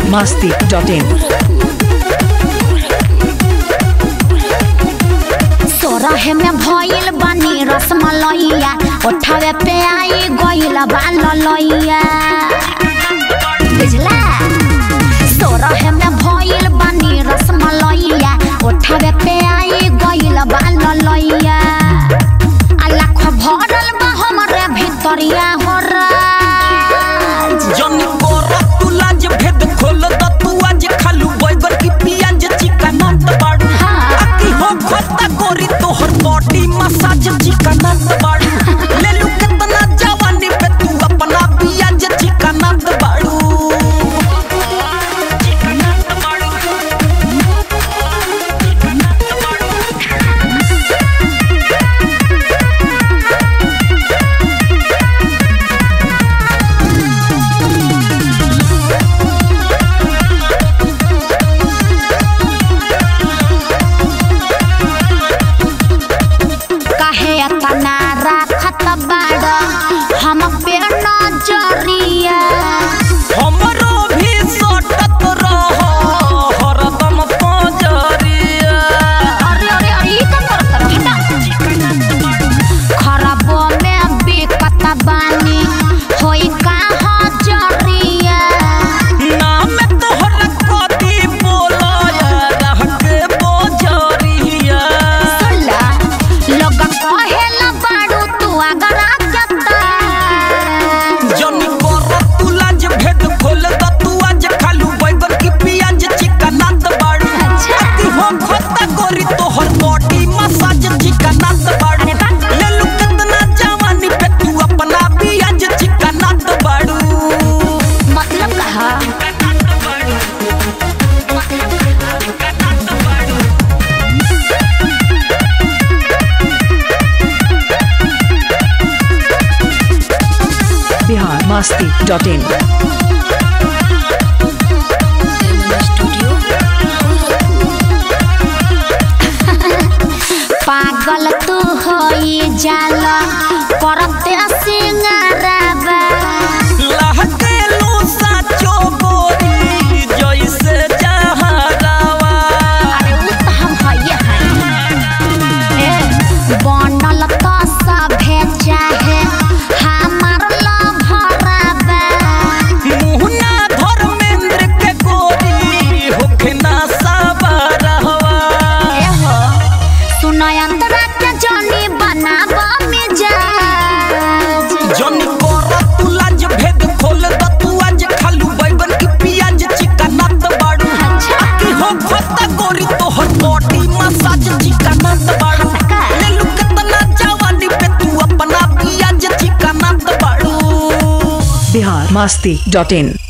masti.in. सोरहे में भइल बानी रसमलैया ओठावे पे आई गइल बा ललैया बुझला सोरहे में भइल बानी रसमलैया ओठावे पे आई गइल बा ललैया आ लाख भरल बा हमरे भितरिया हो राज जनी कोरा तू लाज भेद खोल द तू आज खालू बैगन की पियाज चिकनत बाड़ू हाँ। आकी हो खोता गोरी तोहर बॉडी मसाज चिकनत बाड़ू ले लू कितना जवानी पे तू अपना पियाज चिकनत बाड़ू चिकनत बाड़ू चिकनत बाड़ू काहे अतना राखत बाड़ हम पे नजरिया हमरो भी सटत रह हरदम पंजरिया अरे अरे अरे ई का करत रह हटा खराब में बिकत बानी होई का हजरिया नाम तोहर कथी बोलया रह के बोजरिया सुनला लोग कहेला बाड़ू तू अगर आजता जनी कर तू लाज भेद खोल द तू आज खालू बैगन की पियाज चिकनात बाड़ू अच्छा। अति हो खोता गोरी तोहर बॉडी मसाज चिकनात बाड़ू अरे बा। ले लू कितना जवानी पे तू अपना पियाज चिकनात बाड़ू मतलब कहा Bihar masti.in. पागल तू होई जाला करते सिंगारबा लहके लो साचो गोरी जैसे जहरावा अरे उ त हम हइए हई ए बनल त सभे चाहे हमार लभराबा मुहना धर्मेंद्र के गोरी होखे ना साबरहवा ए हो सुनयंतरा के जनी बनाब मिजाज जनी कर तू लाज भेद खोल द तू आज खालू बैगन की पियाज चिकनात बाड़ू अच्छा। आकी हो खोता गोरी तोहर बॉडी मसाज चिकनात बाड़ू का? ले लू कितना जवानी पे तू अपना पियाज चिकनात बाड़ू Bihar masti.in.